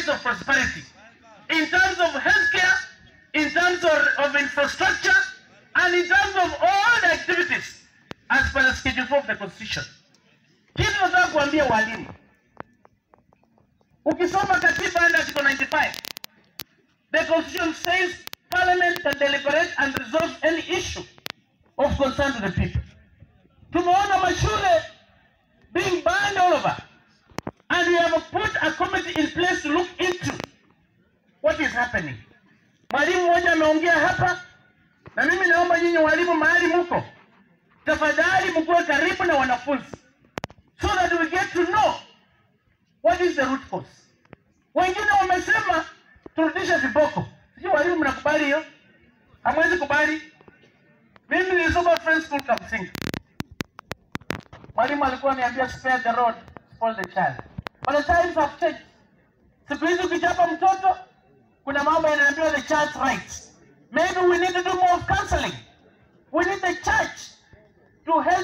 of prosperity in terms of healthcare, in terms of, of infrastructure, and in terms of all the activities as per the Schedule 4 of the Constitution. Kitu nataka kuambia walimu, ukisoma katiba under Article 95, the Constitution says Parliament can deliberate and resolve any issue of concern to the people. Tumeona mashule being banned all over, and we have put a committee in place to look into what is happening. Mwalimu mmoja ameongea hapa, na mimi naomba nyinyi walimu mahali muko, tafadhali mkuwe karibu na wanafunzi so that we get to know what is the root cause. Wengine wamesema turudishe viboko. Sijui walimu mnakubali hiyo? Hamwezi kubali? Mimi nilisoma Friends School Kamsingi. Mwalimu alikuwa niambia spare the rod, spoil the child. But the times have changed. Siku hizi ukichapa mtoto kuna mambo yanaambiwa the child's rights. Maybe we need to do more of counseling